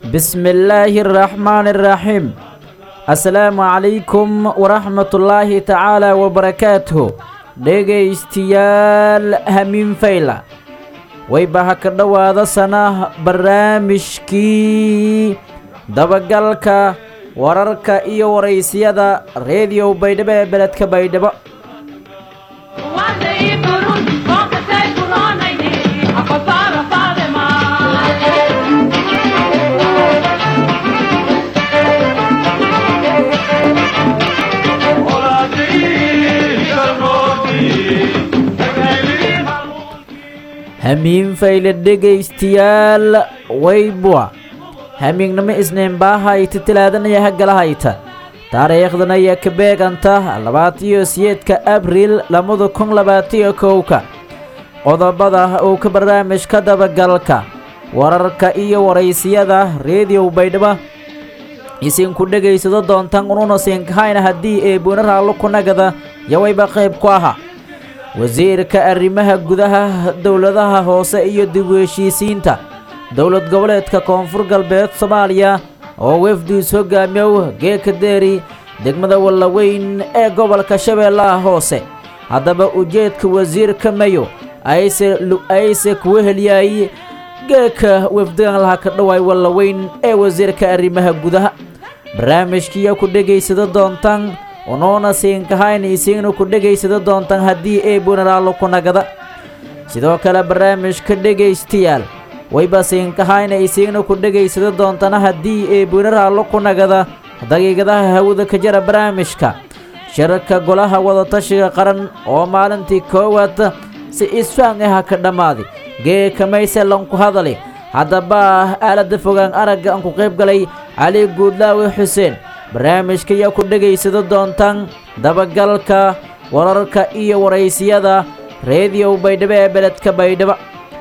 bismi illaahi araxmaani araxiim assalaamu calaykum waraxmatullaahi tacaala wabarakaatuhu dhegaystiyaal hamiin fayla wayba ha ka dhowaada sana barnaamijkii dabagalka wararka iyo waraysiyada reediyow baydhabo ee beledka baydhabo hamiin fayle dhegaystiyaal waybua hamiignimo isniinbaa hayta tilaadanaya hagala hayta taariikhdan ayaa ka beeganta labaatiyo siyeedka abriil labada kun labaatiyo kowka qodobada uu ka barnaamijka dabagalka wararka iyo waraysiyada reediyow baydhabo isinku dhegaysado doontaan ununa siinkahayna haddii ee buunaraallo kunagada yawayba qayb ku ahaa wasiirka arrimaha gudaha dowladaha hoose iyo dib u heshiisiinta dowlad goboleedka koonfur galbeed soomaaliya oo wefdiis hogaamiyow geeka deeri degmada wallaweyn ee gobolka shabeellaha hoose haddaba ujeedka wasiirka mayo ayse kuwa helyaay geeka wefdigan laha ka dhowaay wallaweyn ee wasiirka arrimaha gudaha barnaamijkiiya ku dhegaysado doontaan unuuna siinkahayna isiigna ku dhegaysado doontaan haddii ee bunaraallo ku nagada sidoo kale barnaamijka dhegaystayaal wayba siinkahayna isiigna ku dhegaysado doontana haddii ee bunaraallo ku nagada daqiiqadaha hawada ka jara barnaamijka shirarka golaha wadatashiga qaran oo maalintii koowaad si isfaham ah ka dhammaaday geeka mayselan ku hadali haddaba aaladda fogaan aragga aan ku qayb galay cali guudlaawe xuseen barnaamijka ayaa ku dhegaysado doontaan dabagalka wararka iyo waraysiyada reediyow baydhabo ee beledka baydhabo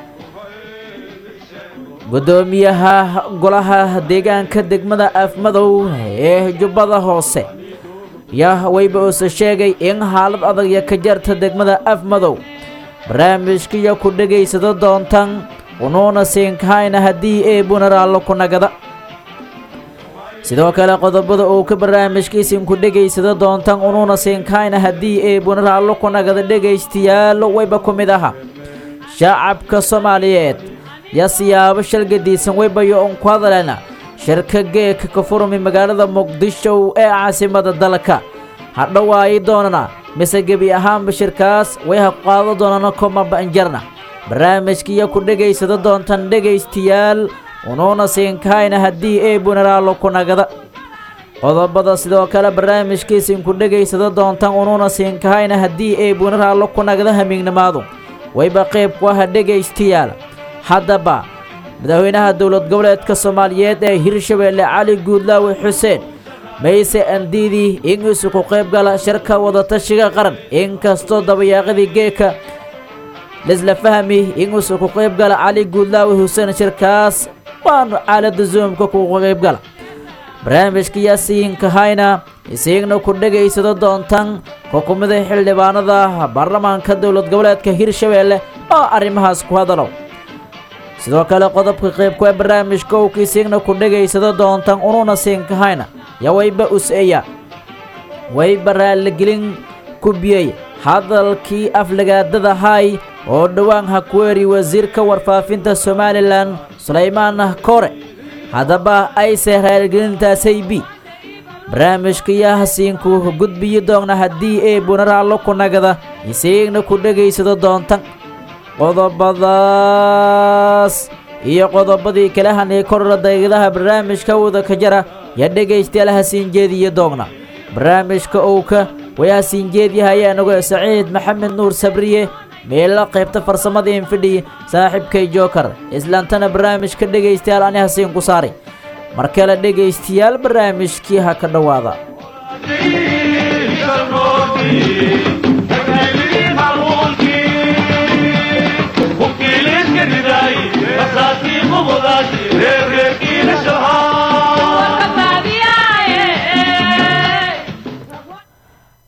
guddoomiyaha golaha deegaanka degmada afmadow ee jubbada hoose yaa wayba uuse sheegay in xaalad adag ya ka jarta degmada afmadow barnaamijkaiyo ku dhegaysado doontaan unuuna siinkahayna haddii ee bunaraallo ku nagada sidoo kale qodobada uu ka barnaamijkiisinku dhegaysado doontaan unuuna siinkahayna haddii ee bunaraallo ku nagada dhegaystayaal wayba ku mid aha shacabka soomaaliyeed yaa siyaabo shalgadiisan waybayo un ku hadaleena shirka geeka ka furmi magaalada muqdisho ee caasimada dalka hadhowaayi doonana mise gebi ahaanba shirkaas way ha qaado doonana koma banjarna barnaamijkiiyo ku dhegaysado doontaan dhegaystayaal unuuna siinkahayna haddii ee bunaraallo ku nagada qodobada sidoo kale barnaamijkiisinku dhegaysado doontaan unuuna siinkahayna haddii ee bunaraallo ku nagada hamiignimaadu wayba qayb ku aha dhegaystayaal haddaba madaxweynaha dowlad goboleedka soomaaliyeed ee hirshabeelle cali guudlaawe xuseen mayse andiidii ingiisu ku qayb gala shirka wadatashiga qaran inkastoo dabayaaqadii geeka lisla fahmi ingiisu ku qayb gala cali guudlaawe xuseen shirkaas waanu caalada zoomka ku qayb gala barnaamijka yaasiinkahayna isiigna ku dhegaysado doontaan xukumada xildhibaanada baarlamaanka dowlad goboleedka hirshabeelle oo arrimahaas ku hadalow sidoo kale qodobka qaybku ee barnaamijka owka isiigna ku dhegaysado doontaan unuuna siinkahayna yaa wayba us-eya wayba raaligelin ku biyey hadalkii aflagaadada hay oo dhowaan ha ku eri wasiirka warfaafinta somalilan sulaymaan kore haddaba ayse raaligelintaasay bi barnaamijka yaa hasiinku gudbiyi doona haddii ee bunaraallo ku nagada isiigna ku dhegaysado doontan qodobadaas iyo qodobadii kale hanay korora daqiiqadaha barnaamijka wada ka jara yaa dhegaystayaal hasiin jeediyo doogna barnaamijka owka way hasiin jeedyahay anagoo saciid maxamed nuur sabriye meelo qaybta farsamada infidhi saaxiibkay jookar islaantana barnaamijka dhegaystayaal ani hasiin ku saaray mar kale dhegaystayaal barnaamijkii ha ka dhowaada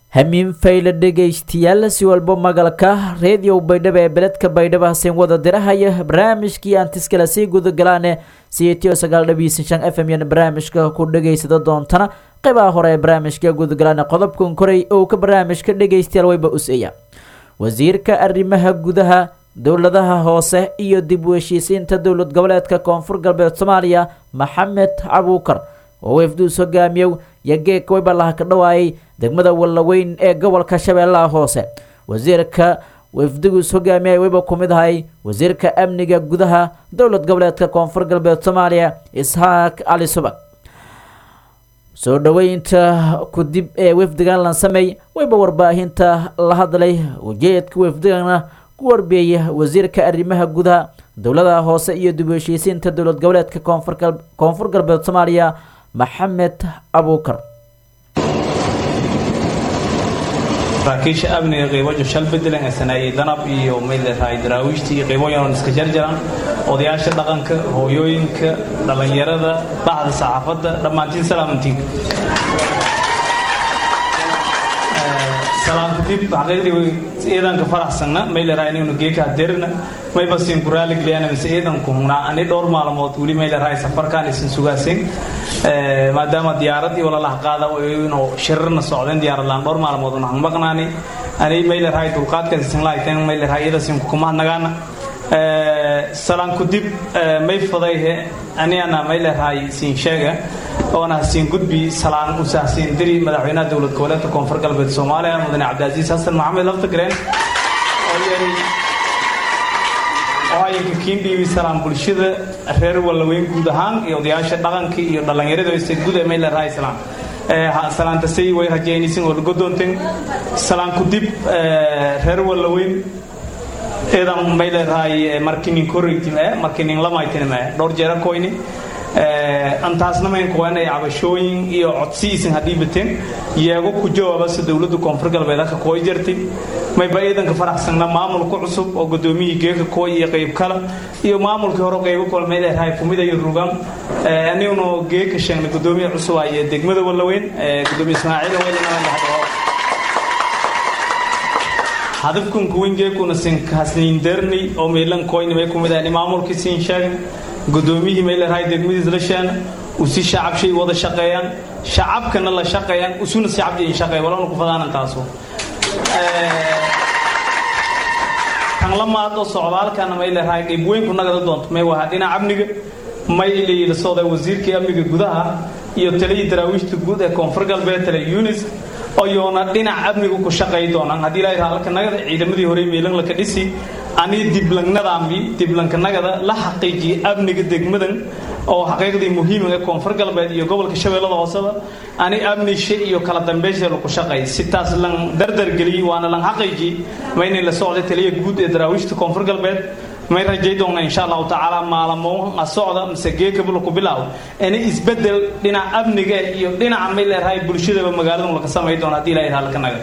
hamiin fayle dhegaystayaal si walbo magalka reediyow baydhabo ee beledka baydhabo haseen wada dirahaya barnaamijkii antiskale sii gudagalaane siyo sagaal dhabiisan shan f m yan barnaamijka ku dhegaysada doontana qeybaha hore ee barnaamijka gudagalaane qodobkan koray oo ka barnaamijka dhegaystayaal wayba useeya wasiirka arrimaha gudaha dowladaha hoose iyo dib u heshiisiinta dowlad goboleedka koonfur galbeed soomaaliya maxamed cabuukar oo wefduus hogaamiyow yageeka wayba laha ka dhawaayay degmada wallaweyn ee gobolka shabeellaha hoose wasiirka wefdugus hogaamiyay wayba ku mid ahay wasiirka amniga gudaha dowlad goboleedka koonfur galbeed soomaaliya isxaaq cali subag soo dhoweynta kudib ee wefdigan lansamey wayba warbaahinta la hadlay ujeedka wefdigana ku warbeeya wasiirka arrimaha gudaha dowladaha hoose iyo dib u heshiisiinta dowlad goboleedka koonfur galbeed soomaaliya maxamed abuukar saraakiisha amniga qeybojo shal bedelan ee saneeyey danab iyo mayleerahay daraawiishta iyo qeyboyan oon iska jarjaran odayaasha dhaqanka hooyooyinka dhallinyarada baxda saxaafadda dhammaantiin salaamantiin salaamka dib xaqiiqdii ciidanka faraxsanna mayleerahay inaynu geeka hadeerna mayba siin ku raali geliyaan mise ciidanku hunaa ani dhowr maalmood weli mayleerahay safarkaan isin sugaasin maadaama diyaaradii walalaha qaada inuu shirarna socdeen diyaarad-laan dhowr maalmood una maqnaani ani mayleerahay dulqaadkaas isin laayteen mayleerahay iyada siin kukumahadnagaana salaanku dib may fadayhe aniana mayleerahay siin sheega oona hasiin gudbi salaan usa hasiin diri madaxweynaha dowlad goboleedka koonfur galbeed soomaaliya mudane cabdicaziis xasan maxamed laftagreen oo ayinka kiindhiibi salaan bulshada reer wallaweyn guud ahaan iyo odayaasha dhaqanka iyo dhallinyarada ise guud ee mayleerahay salaan salaantasay way rajaynaysin oo lagodoonteen salaanku dib reer wallaweyn eedan mayleerahay markinin koreytim ee markinin lamaytinima dhowr jeera koyni antaasna mayn kuwanay cabashooyin iyo codsiisin haddii bateen yeego ku jawaabasa dowladda koonfur galbeed halka kooy jartay mayba ciidanka faraxsanna maamulka cusub oo gudoomiyihii geeka kooy iyo qayb kala iyo maamulkii hore qaybo kolmeedahay kumida iyo rugan aniguna geeka sheegna gudoomiya cusub ay degmada wallaweyn gudoomiye ismaaciil welinaa hadafkan kuweyn geekuna sinhasniindarnay oo meelan kooyna may kumid ahni maamulkii siin sheegna gudoomiyihii mayleerahay degmadiis la sheena usi shacabshay wada shaqeeyaan shacabkana la shaqeeyaan usuna shacabjay shaqeey walana ku fadaanan taaso kan la maado socdaalkana mayleerahay qayb weyn ku nagada doonto may wahaa dhinaca amniga may la socday wasiirkii amniga gudaha iyo taliyii daraawiishta guud ee koonfur galbeed tale yunis oyoona dhinaca amniga ku shaqay doonaan haddii ilaahay halka nagada ciidamadii hore meelan laka dhisi ani diblangnadaambi diblankanagada la xaqiijiyay amniga degmadan oo xaqiiqdii muhiimiga koonfur galbeed iyo gobolka shabeellada hooseba ani amnisha iyo kala dambeysha laku shaqay si taas lan dardargeliyey waana lan xaqiijiyey ma inay la socday taliya guud ee daraawiishta koonfur galbeed may rajay doona insha allahu tacaala maalamo a socda mise geekabula ku bilaabo ini isbedel dhinaca amniga iyo dhinaca may leerahay bulshadaba magaaladu laka samay doona hadii ilahay halka naga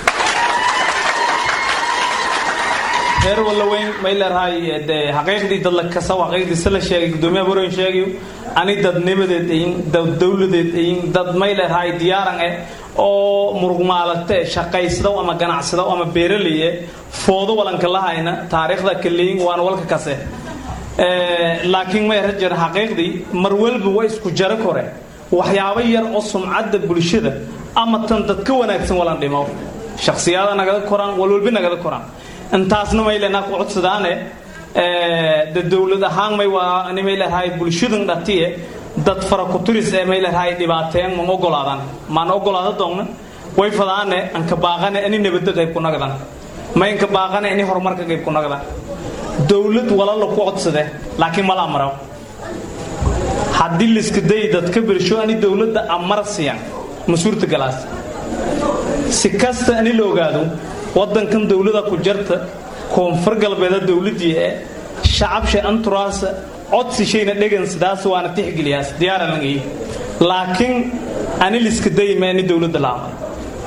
reer wallaweyn may leerahay de xaqiiqdii dad la kasa xaqiiqdii se la sheegay gudoomiyaha boroyn sheegayo ani dadnimadeed ayin dad dowladeed ayin dad may leerahay diyaaran eh oo murugmaalate shaqaysado ama ganacsado ama beeraleye foodo walanka lahayna taariikhda kaleyin waana walka kase laakiin may rajar xaqiiqdii mar walba waa isku jaro kore waxyaabo yar oo sumcadda bulshada ama tan dad ka wanaagsan walan dhimo shakhsiyaada nagada koraan walwalba nagada koraan intaasna may leenaa ku codsadaane de dowlad ahaan may waa ani may leedahay bulshadan dhatiye dad fara ku turis ee may leedahay dhibaateen ma ogolaadan maan ogolaada doonna way fadaane anka baaqane ani nabadda qayb ku nagdan ma inka baaqane ani horumarka qayb ku nagdan dowlad walala ku codsade laakiin mala amro haddii liska day dadka bersho ani dowladda amar siyan ma suurtagalaas si kasta ani la ogaado waddankan dowlada ku jarta koonfur galbeeda dowladii ee shacabsha anturaasa codsi shayna dhegan sidaas waana tixgeliyaas diyaaran langay laakiin ani liska dayma ani dowladda la amar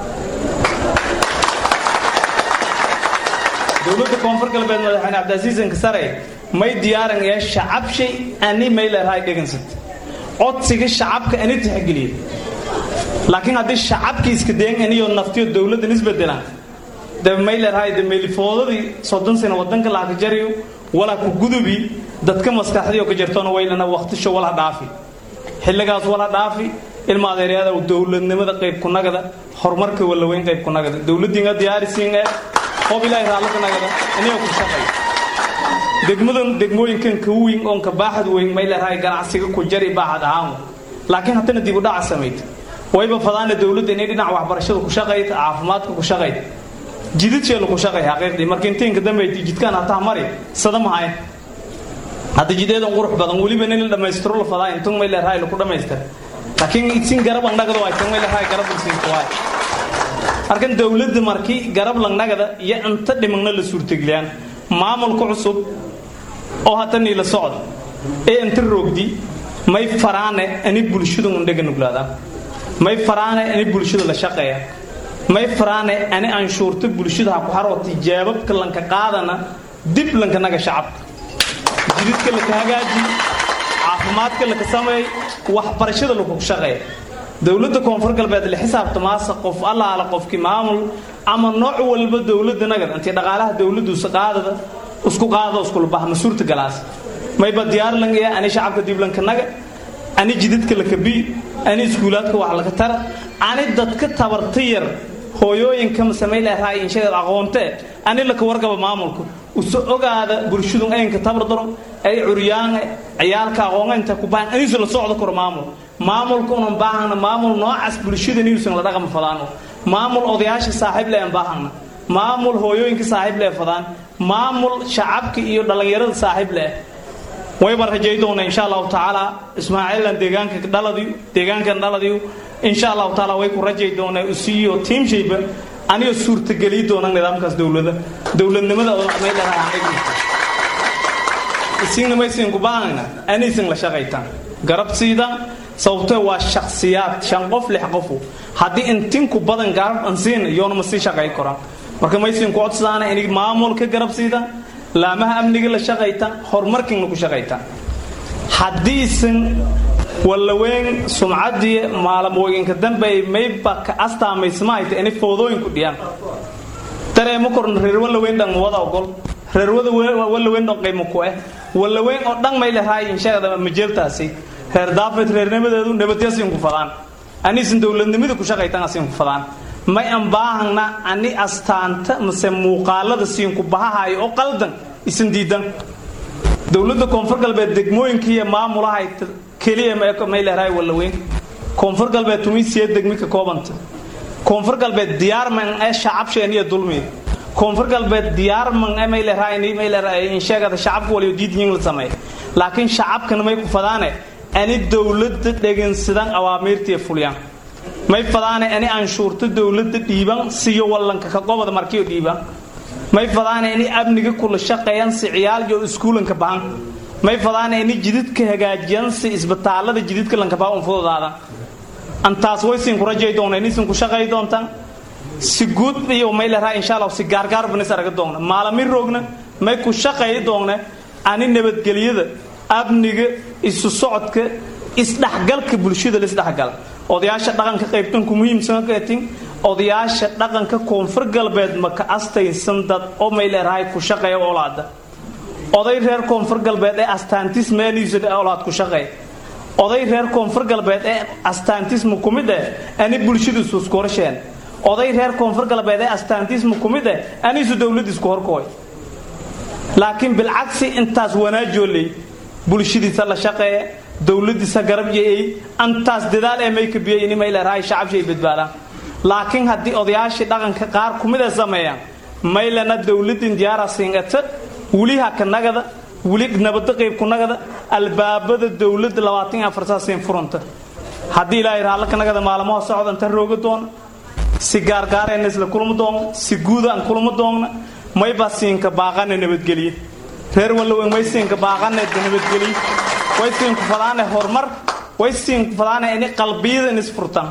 dowladda koonfur galbeed madaxweyne cabdicasiis inkasare may diyaaran ee shacabshay ani may leerahay dhegansat codsiga shacabka ani tixgeliya laakiin haddii shacabkii iska dayan iniyo naftiyo dowladdan isbedelaan de may leedahay de meelifoodadii soddon sano wadanka laaka jariyo walaa ku gudubi dadka maskaxdiyo ka jirtona waylana waqtisho wala dhaafi xilligaas wala dhaafi ilma adeeryada dowladnimada qayb ku nagada horumarka walaweyn qayb ku nagada dowladdiinga diyaarisiin ee qof ilaahay raallaka nagada iniyo ku shaqay degmadan degmooyinkan ka weyn oon ka baaxad weyn may leedahay ganacsiga ku jari baaxad ahaan laakiin haddana dib u dhaca samayta wayba fadaana dowladda inay dhinaca waxbarashada ku shaqayta caafimaadka ku shaqayta jidadkeenu ku shaqay xaqiiqdii marka intiinka dambe jidkaan hataa mari sada mahay hadda jideedan qurux badan weliba nin la dhammaystiro la fadaa intun may leedahay laku dhammaystir laakiin sin garab langnagada waa tan may leedahay garab sinka waay markan dowladda markii garab langnagada iyo inta dhimagna la suurtageliyaan maamulka cusub oo hadda niila socda ee inta roogdi may faraane ani bulshadu undhaga nuglaadaan may faraane ani bulshada la shaqeeya may faraane ani anshuurta bulshada ha ku haroo tijaababka lanka qaadana dib lanka naga shacabka jididka laka hagaaji caafimaadka laka sameey waxbarashada laku shaqeeya dowladda koonfur galbeed la xisaabta maasa qof allaala qofkii maamul ama nooc walba dowladda nagada intii dhaqaalaha dowladduusa qaadada isku qaada iskulabaha ma suurta galaas mayba diyaar langaya ani shacabka diblanka naga ani jidadka laka bi ani iskuulaadka wax laga tara ani dadka tabarta yar hooyooyinka masamay leedahay inshadeed aqoonte ani laka wargaba maamulku uso ogaada bulshadu aynka tabar daro ay curyaange ciyaalka aqoonga inta ku baahan anisu la socdo karo maamul maamulka unan baahana maamul noocaas bulshada niusan la dhaqama fadaano maamul odayaasha saaxiib le aan baahana maamul hooyooyinka saaxiib le fadaan maamul shacabka iyo dhallinyarada saaxiib leh wayba rajay doona insha allahu tacaala ismaaciilan deegaanka dhaladiyo deegaankan dhaladiyo insha allahu tacaala way ku rajay doonaa usiiyo tiimshayba aniga suurtageliyi doona nidaamkaas dowlada dowladnimada oo may dhanahay isinna maysin ku baahayna anisin la shaqaytaan garab siidaan sababtoo waa shakhsiyaad shan qof lix qofu haddii intinku badan garab an siin yoona ma sii shaqay koraan marka maysin ku codsadaana inay maamul ka garab siidaan laamaha amniga la shaqaytaan horumarkiina ku shaqaytaan haddiisan wallaweyn sumcadii maalamooyinka dambe mayba ka astaamaysmaayta inay foodooyinku dhiyaan dareemo korna reer wallaweyn dhan wada ogol reer wallaweyn dhan qiimo ku ah wallaweyn oo dhan may leedahay inshaada majeeltaasi reer daafeed reernimadeedu nabadyasin ku fadaan aniisan dowladnimada ku shaqaytaan asin ku fadaan may aan baahana ani astaanta mase muuqaalada siinku bahahayo oo qaldan isan diidan dowladda koonfur galbeed degmooyinkiiyo maamulahay keliya may leedahay wallaweyn koonfur galbeed tunisiya degmi ka koobanta koonfur galbeed diyaarman ee shacabsheen iyo dulmiya koonfur galbeed diyaarman ee may leedahay may leedahay in sheegada shacabka waliyo diidyin la sameeya laakiin shacabkana may ku fadaane ani dowladda dhegansadaan awaamiirtiiya fuliyaan may fadaane ani anshuurta dowladda dhiiban siyo wallanka ka qobada markiyo dhiiban may fadaane ani amniga kula shaqeeyan si ciyaal iyo iskuulanka bahan may fadaane ani jididka hagaajiyan si isbitaalada jididka lanka bahan un fududaadan antaas waysin ku rajay doona inisin ku shaqay doontaan si guud iyo may leedahay insha allah si gaargaar banis araga doona maalami roogna may ku shaqay doona ani nabadgelyada amniga isu socodka isdhexgalka bulshada la isdhexgala odayaasha dhaqanka qaybtanku muhiimsan katin odayaasha dhaqanka koonfur galbeed ma ka astaysan dad oo may leedahay ku shaqeeya olaada oday reer koonfur galbeed ee astaantis meeliisa olaad ku shaqeeya oday reer koonfur galbeed ee astaantisma ku mid eh ani bulshadiisu isku horsheen oday reer koonfur galbeed ee astaantisma ku mid eh aniisu dowladda isku horkooy laakiin bilcagsi intaas wanaajooley bulshadiisa la shaqeeya dowladiisa garab yeeyey antaas dadaal ee may kabiyey ini may leedahay shacabshay badbaadaan laakiin haddii odayaashii dhaqanka qaar kumida sameeyaan maylana dowladin diyaara singata weli haka nagada weli nabada qayb ku nagada albaabada dowladda labaatan iyo afar saasiin furanta haddii ilaahay raallaka nagada maalmaha socda inta rooga doona si gaargaarayna isla kulma doona si guuda aan kulma doonna mayba siinka baaqana nabadgeliye reer wallaweyn way siinka baaqana nabadgeliye way siinku fadaane horumar way siinku fadaane ini qalbiyada in isfurtaan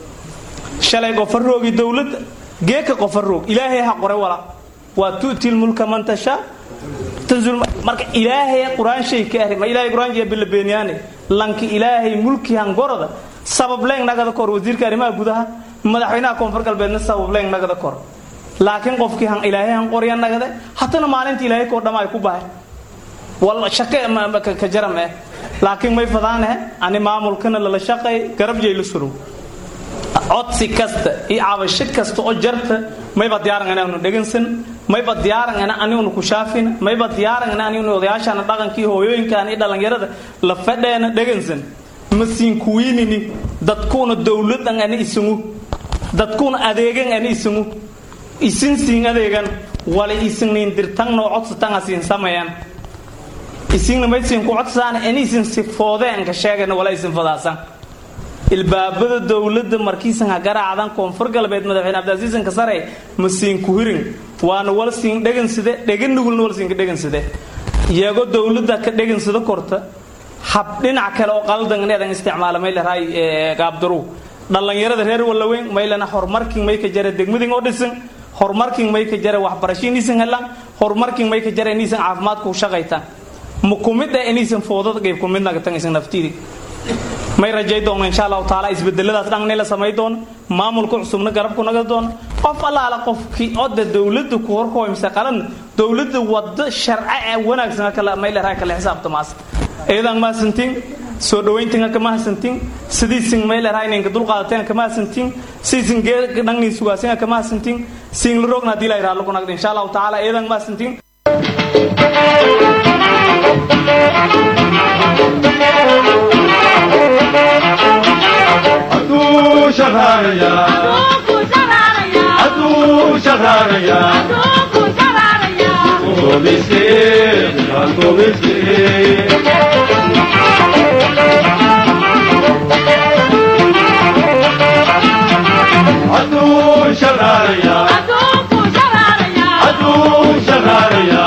shalay qofaroogi dowladda geeka qofaroog ilaahay ha qore wala waa tu'ti lmulka man tashaa tanzul marka ilaahay quraan shay ka ahri ma ilaahay quraan jiya bila beenyaane lanki ilaahay mulki han gorada sabableeng nagada kor wasiirka arrimaha gudaha madaxweynaha koonfur galbeedna sabableeng nagada kor laakiin qofkii han ilaahay han qorya nagade hatana maalinta ilaahay koo dhama ay ku bahay wal shaqe ka jaram eh laakiin may fadaane ani maamulkana lala shaqay garab jeyla surow codsi kasta iyo cabasho kasta oo jarta mayba diyaaran inaanu dhegansan mayba diyaaran ina aniguna ku shaafin mayba diyaaran ina aniguna odayaashana dhaqankii hooyooyinkan iyo dhallinyarada la fadheena dhegansan masiin kuwiinini dadkuuna dowladan ani isungu dadkuuna adeegan ani isungu isin siin adeegan wala isinnin dirtangnoo codsatanga siin sameeyan isinna maysiin ku codsaan ani isin sifoodeen ka sheegana wala isin fadaasan ilbaabada dowladda markiisan ha garaacdan koonfur galbeed madaxweyne cabdiasiisan kasare ma siin ku hirin waana wal siin dheganside dheganugulna wal siinka dheganside iyagoo dowladda ka dhegansida korta hab dhinac kale oo qaldan ineedan isticmaala may laraay gaabdaru dhallinyarada reer wallaweyn maylana horumarkin may ka jara degmadin oo dhisan horumarkin may ka jara waxbarasho inaysan helaan horumarkin may ka jara inaysan caafimaadku shaqaytaan ma kumid ah inaysan foodada qayb kumid nagatan isan naftiidi may rajay doona insha allahu taala isbedeladaas dhanna la samay doono maamulka cusubna garabku naga doono qof allaala qofkii oda dowladda ku horkoymsa qalan dowladda wado sharci ee wanaagsan kala may leedahay kala xisaabtamaas eedan ma santiin soo dhawayntinga kama hasantiin sidiisin may leedahay ninka dulqaadateen kama hasantiin siisin dhangni sugaasinga kama hasantiin siin la rogna hadii la yiraahdo lagu nagdo insha allahu taala eedan ma santiin Adu shaharaya Adu shaharaya Ko miskin ko miskin Adu shaharaya Adu shaharaya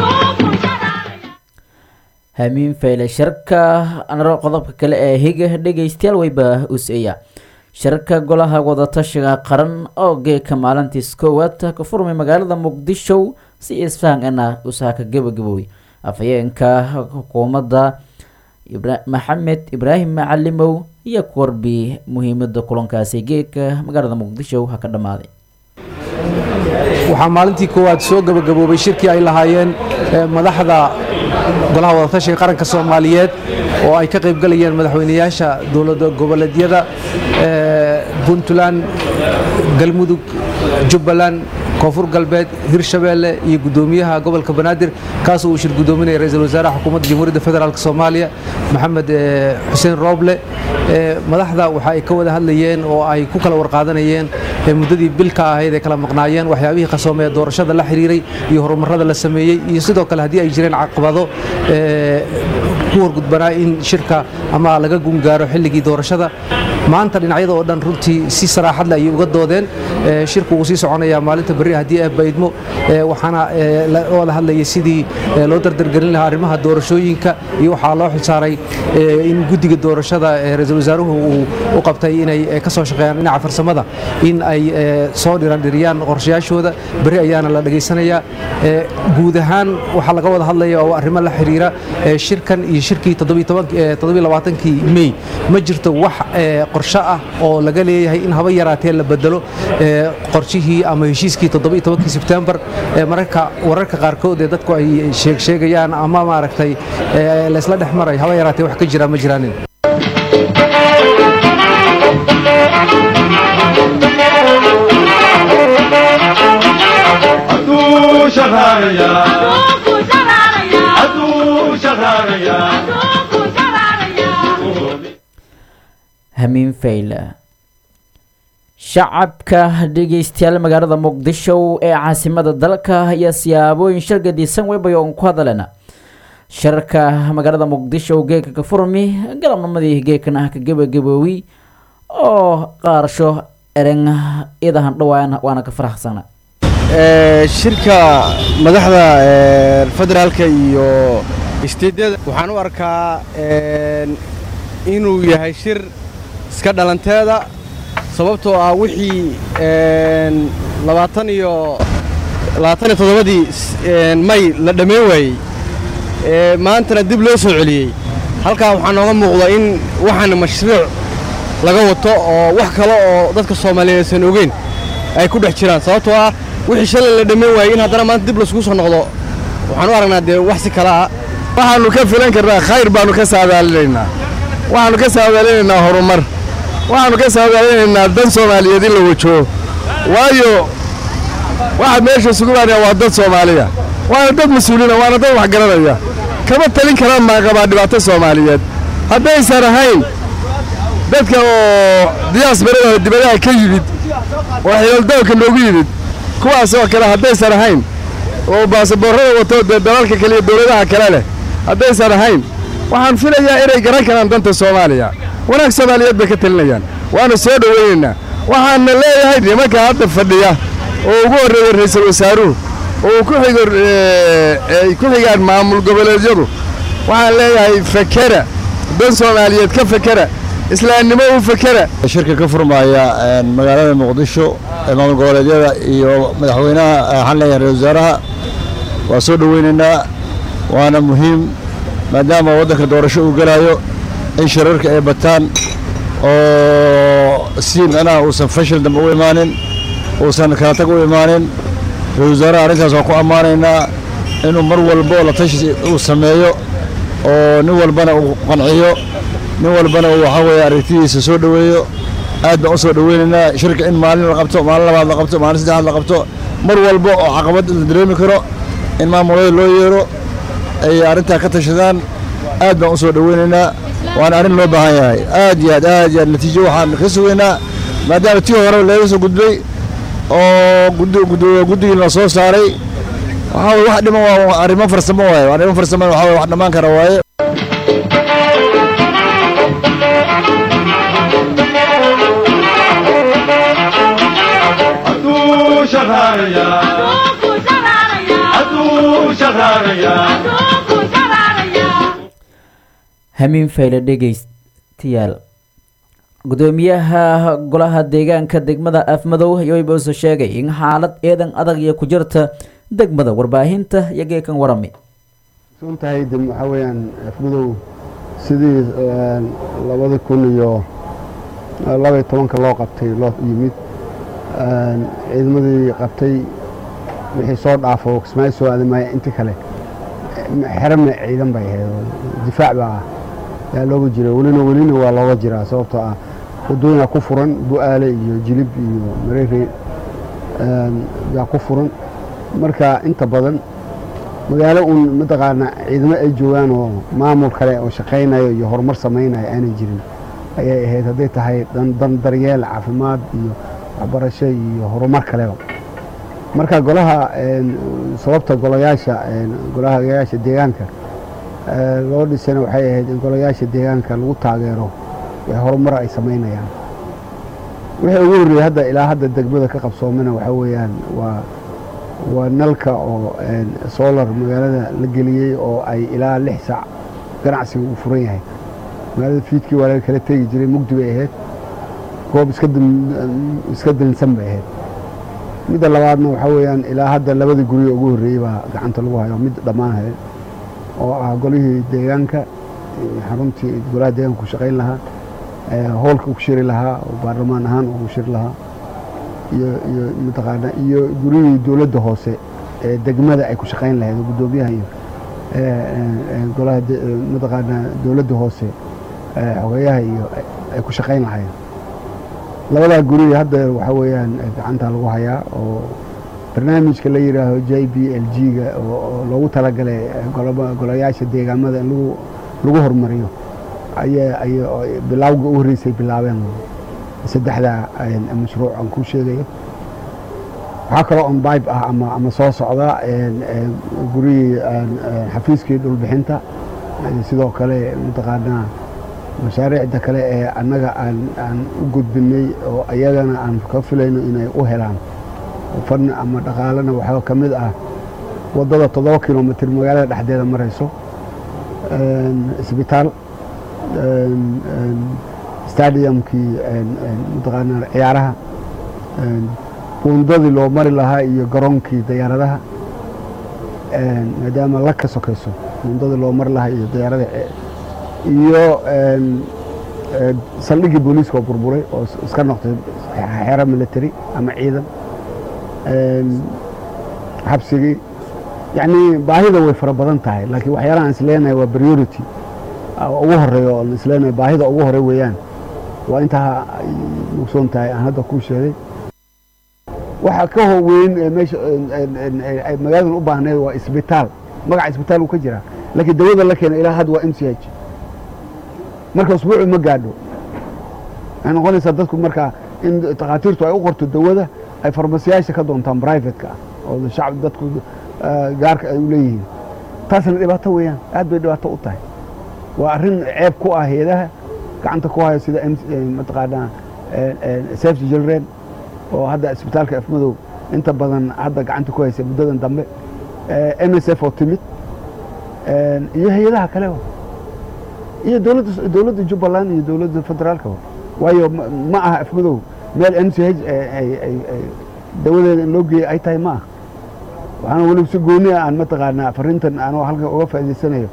hamiin fayle shirka anaro qodobka kale ee higa dhegaystayaal weyba us-eya shirka golaha wadatashiga qaran oo geeka maalintiis koowaad ka furmay magaalada muqdisho si isfahan-ana usaaka gabagabowey afhayeenka xukuumadda maxamed ibraahim macalimow iyo korbi muhiimada kulankaasi geeka magaalada muqdisho ha ka dhammaaday waxaa maalintii koowaad soo gabagaboobay shirkii ay lahaayeen madaxda golaha wadatashiga qaranka soomaaliyeed oo ay ka qaybgalayeen madaxweynayaasha dowlada goboleedyada puntland galmudug jubbaland koonfur galbeed hirshabeelle iyo guddoomiyaha gobolka banaadir kaasoo uu shir guddoominaya ra-iisul wasaaraha xukuumadda jamhuuriyadda federaalk soomaaliya maxamed xuseen rooble madaxda waxa ay ka wada hadlayeen oo ay ku kala warqaadanayeen muddadii bilka ahayd ay kala maqnaayeen waxyaabihii qasoomee doorashada la xiriiray iyo horumarada la sameeyey iyo sidoo kale haddii ay jireen caqabado ku horgudbanaa in shirka ama laga gungaaro xilligii doorashada maanta dhinacyada oo dhan runtii si saraaxad leh ayay uga doodeen shirku wuu sii soconayaa maalinta berri haddii ay baydmo waxaana wada hadlayay sidii loo dardargelin lahaa arrimaha doorashooyinka iyo waxaa loo xilsaaray in guddiga doorashada ra-iisul wasaaruhu uu u qabtay inay ka soo shaqeeyaan dhinaca farsamada in ay soo dhirandhiriyaan qorshayaashooda berri ayaana la dhegaysanayaa guud ahaan waxaa laga wada hadlaya oo arrimo la xiriira shirkan iyo shirkii kii mey ma jirto wax qorsho ah oo laga leeyahay in haba yaraatee la bedelo qorshihii ama heshiiskii kii sebtembar mararka wararka qaarkood ee dadku ay sheegsheegayaan ama maaragtay laysla dhex maray haba yaraatee wax ka jira ma jiraanin Adu shaharaya Adu shaharaya hamiin fayle shacabka dhegeystayaal magaalada muqdisho ee caasimada dalka ayaa siyaabooyin shir gadisan weybay oon ku hadalena shirka magaalada muqdisho geeka ka furmi galabnimadii geekan ah ka gebagaboowi oo qaarsho ereng idahan dhawaan waana ka faraxsana shirka madaxda federaalka iyo isteedyada waxaan u arkaa inuu yahay shir iska dhalanteeda sababtoo ah wixii labaatan iyo labaatan iyo toddobadii may la dhammayn waayey maantana dib loo soo celiyey halkaa waxaa nooga muuqda in waxaan mashruuc laga wato oo wax kale oo dadka soomaaliyeed aysan ogeyn ay ku dhex jiraan sababtoo ah wixii shalay la dhammayn waayey in haddana maanta dib laiskugu soo noqdo waxaan u aragnaa dee wax si kale ah waxaannu ka filan karnaa khayr baannu ka saadaalinaynaa waxaannu ka saadaalinaynaa horumar waxaannu ka saadaalinaynaa dan soomaaliyeed in la wajoho waayo waxa meesha isugu baanaya waa dad soomaaliya waana dad mas-uuliina waana dad wax garanaya kama talin karaan maaqabaa dhibaato soomaaliyeed haddaysan ahayn dadka oo diyaasbarada dibadaha ka yimid oo xilaldoonka noogu yimid kuwaas oo kale haddaysan ahayn oo baasaboorrada wato dee dalalka kale iyo dowladaha kale leh haddaysan ahayn waxaan filayaa inay garan karaan danta soomaaliya wanaag soomaaliyeed bay ka talinayaan waana soo dhowaynaynaa waxaana leeyahay nimanka hadda fadhiya oo ugu horreeya ra'iisul wasaaruhu oo ku xigo ay ku xigaan maamul goboleedyadu waxaan leeyahay fakera dan soomaaliyeed ka fakera islaamnimo u fakera shirka ka furmaya magaalada muqdisho ee maamul goboleedyada iyo madaxweynaha waxaan leeyahay ra-isul wasaaraha waa soo dhoweynaynaa waana muhiim maadaama waddanka doorasho uu gelayo in shirarka ay bataan oo si micnaha uusan fashil dambe u imaanin uusan kala tag u imaanin ra-isul wasaaraha arrintaas waan ku ammaanaynaa inuu mar walbo la tashi uu sameeyo oo nin walbana uu qanciyo nin walbana uu waxaa weeye aragtidiisa soo dhoweeyo aad baan u soo dhoweynaynaa shirka in maalin la qabto maalin labaad la qabto maalin saddexaad la qabto mar walbo oo caqabad la dareemi karo in maamulada loo yeero ay arrintaa ka tashadaan aad baan u soo dhoweynaynaa waana arrin loo baahan yahay aad iyo aad aad iyo aad natiijo waxaan ka sugaynaa maadaama tii hore laga soo gudbay oo guddigii la soo saaray waxaa weye wax dhiman waa arrimo farsamo waaye arrimo farsamo waxaa weye wax dhammaan kara waaye hadduu shaqaalayaa hadduu shaqaalayaa hamiin fayle dhegeystayaal gudoomiyaha golaha deegaanka degmada afmadow yoybose sheegay in xaalad eedan adag iyo ku jirta degmada warbaahinta iyo geekan warami suntahay de waxaa weeyaan afmadow sidii labadi kun iyo labaiyo tobanka loo qabtay loo yimid ciidamadii qabtay wixii soo dhaafo kismaayo soo aadamaya intii kale xerame ciidan bay ahayd oo difaac baa yaa looga jira welina welina waa looga jiraa sababtoo ah wadooyinaa ku furan bu-aale iyo jilib iyo mareere yaa ku furan marka inta badan magaalo uun mataqaana ciidamo ay joogaan oo maamul kale oo shaqaynayo iyo horumar samaynayo aanay jirin ayay ahayd hadday tahay dan daryeel caafimaad iyo waxbarasho iyo horumar kaleba marka golaha sababta golayaasha golahayaasha deegaanka loo dhisana waxay ahayd in golayaasha deegaanka lagu taageero horumar ay samaynayaan wixii ugu horreeyey hadda ilaa hadda degmada ka qabsoomana waxaa weeyaan waa waa nalka oo solar magaalada la geliyey oo ay ilaa lix saac ganacsiga uu furan yahay magaalada fiidkii waa laga kala tegi jiray mugdi bay ahayd goob iska dilinsan bay ahayd midda labaadna waxaa weeyaan ilaa hadda labada guryo ugu horreeyey baa gacanta lagu hayo mid dhammaanaya oo ah golihii deegaanka xaruntii golaha deegaanka ku shaqayn lahaa hoolka ku shiri lahaa oo baarlamaan ahaan ugu shiri lahaa iyo iyo mataqaana iyo gurihii dowladda hoose ee degmada ay ku shaqayn lahayd oo guddoomiyaha iyo golaha mataqaana dowladda hoose xogeyaha iyo ay ku shaqayn lahayd labadaa guri hadda waxaa weeyaan gacanta lagu hayaa oo barnaamijka la yidhaaho j b l g-ga oo loogu talagalay golayaasha deegaamada in lagu lagu horumariyo ayaa ay bilaawga u horreysay bilaabeen saddexdaa mashruuc aan ku sheegayo waxaa kaloo on bibe ah ama ama soo socda gurihii xafiiskii dhulbixinta sidoo kale mataqaanaa mashaariicda kale ee annaga aan aan u gudbinay oo ayagana aan ka filayno inay u helaan fan ama dhaqaalena waxaa ka mid ah waddada toddoba kilomitr magaalada dhexdeeda marayso isbitaal stadiumkii mataqaanaa ciyaaraha buundadii loo mari lahaa iyo garoonkii dayaaradaha maadaama la ka sokayso buundadii loo mari lahaa iyo dayaarada iyo saldhiggii booliiska oo burburay oo iska noqday xero military ama ciidan xabsigii yacni baahida way fara badan tahay laakiin waxyaalaha aan isleenahay waa priority ugu horeeya oo isleenahay baahida ugu hore weeyaan waa intaa mugsoon tahay aan hadda kuu sheegay waxa ka howeyn ee meesha ay magaaladan u baahneed waa isbitaal magaca isbitaal uu ka jiraa laakiin dawada la keena ilaa hadda waa m c h marka usbuucu ma gaadho waxay noqonaysaa dadku markaa in takhaatiirtu ay u qorto dawada ay farmasiyaasha ka doontaan brivatka ah oo shacab dadku gaarka ay u leeyihiin taasna dhibaato weeyaan aad bay dhibaato u tahay waa arrin ceeb ku ah heedaha gacanta ku haya sida mataqaanaa safety children oo hadda isbitaalka afmadow inta badan hadda gacanta ku haysa muddadan dambe m s f oo timid iyo hay-adaha kale iyo dowladda dowladda jubbaland iyo dowladda federaalka waayo ma aha afmadow meel m c h dawadeeda in loo geeyey ay tahay ma aha waxaana weliba si gooni ah aan mataqaanaa farrintan anoo halkan uga faa'idaysanayo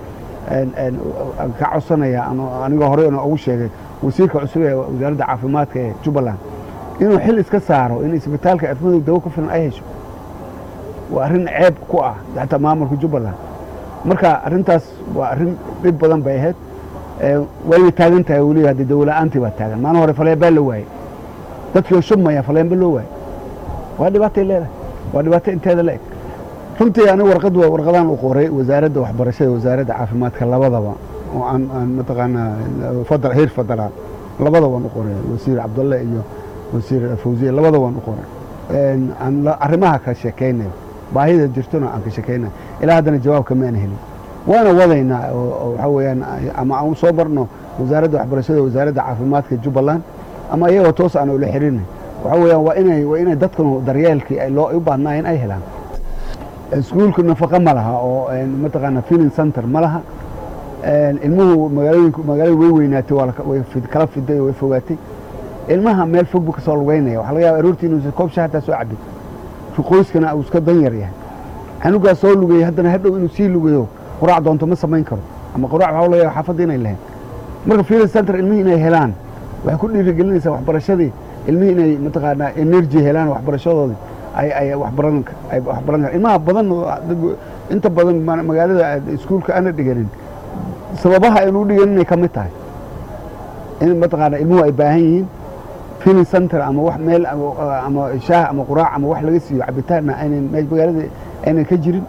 ka codsanaya anigoo horey na ugu sheegay wasiirka cusub ee wasaaradda caafimaadka ee jubbaland inuu xil iska saaro in isbitaalka afmadow dawo ku filan ay hesho waa arrin ceeb ku ah xataa maamulka jubbaland marka arrintaas waa arrin dhib badan bay ahayd wayna taagan tahay weliba haddii dawola'aantii baa taagan maalin hore faleembaa la waayey dadkii oo shubmaya faleemba loo waayey waa dhibaatay leedahay waa dhibaato inteeda la eg runtii aniga warqad waa warqadaan u qoray wasaaradda waxbarashada wasaaradda caafimaadka labadaba oo aan aan mataqaanaa heer federaal labada waan u qoray wasiir cabdalle iyo wasiir fawziye labada waan u qoray aan arrimaha ka sheekaynayo baahida jirtona aan ka sheekaynayo ilaa haddana jawaab kama aan helin waana wadaynaa oo waxaa weeyaan ama aan soo barno wasaaradda waxbarashada wasaaradda caafimaadka jubbaland ama iyagoo toos aan ula xirinay waxaa weeyaan waa inay waa inay dadkanu daryeelkii ay loo u baahnaayeen ay helaan iskuulka nafaqa ma laha oo mataqaana feeling center ma laha ilmuhu magaalooyinku magaalada way weynaatay waa way kala fiday oo way fogaatay ilmaha meel fog buu ka soo lugeynaya waxaa laga yaaba aroortii inuu koob shaah hataa soo cabin qoyskana uu iska dan yar yahay xanugaas soo lugeeyey haddana hadhow inuu sii lugeeyo quraac doonto ma samayn karo ama quraac waxaa laga yaaba xaafadda inay lahayn marka feeling center ilmihii inay helaan waxay ku dhiirigelinaysaa waxbarashadii ilmihii inay mataqaanaa energy helaan waxbarashadoodii ay ay waxbaran ay waxbaran karaan ilmaha badan inta badan magaalada iskuulka aana dhiganin sababaha aynu u dhiganin ay ka mid tahay in mataqaanaa ilmuhu ay baahan yihiin feeling center ama wax meel ama shaah ama quraac ama wax laga siiyo cabitaanna aynan magaalada aynan ka jirin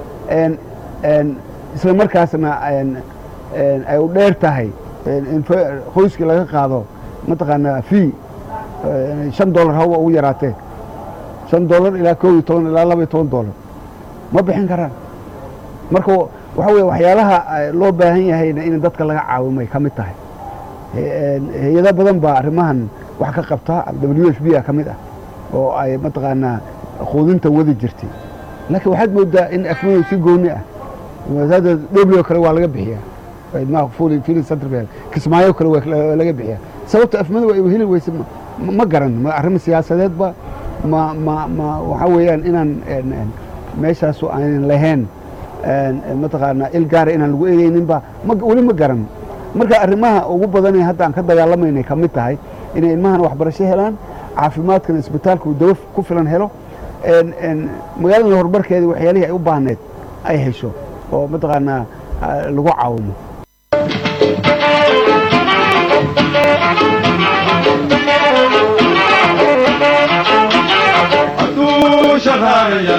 isla markaasna ay u dheer tahay in qoyskii laga qaado mataqaanaa fee shan dollar hawa ugu yaraatee shan dollar ilaa koob iyo toban ilaa laba iyo toban dollar ma bixin karaan marka waxa weye waxyaalaha loo baahan yahayna in dadka laga caawimay ka mid tahay hay-ado badan baa arrimahan wax ka qabta w f b a ka mid ah oo ay mataqaanaa quudinta wadi jirtay laakiin waxaad moodaa in afmadow si gooni ah wasaaradda dhoblio kale waa laga bixiyaa kismaayo kale waa laga bixiyaa sababta afmadow ay heli weyse ma garan ma arrimo siyaasadeedba ma ma ma waxaa weeyaan inaan meeshaasu aanan lahayn mataqaanaa il gaara inaan lagu eegayninba weli ma garan marka arrimaha ugu badanee hadda aan ka dagaalamaynay ka mid tahay inay ilmahana waxbarasho helaan caafimaadkana isbitaalku dawo ku filan helo magaalada horumarkeeda waxyaalihii ay u baahneed ay hesho oo mataqaanaa lagu caawimo hadduu shaqaaraya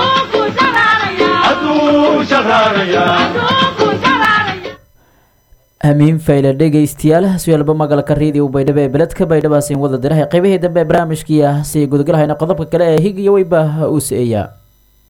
hadduu shaqaaraya amiin fayle dhegaystayaal suaalba magalka riidiyo baydhabo ee beledka baydhabaasin wada dirahay qaybihii dambe ee barnaamijkii ah si gudgalhayna qodobka kale ee hig iyo weyba u se-eeyaa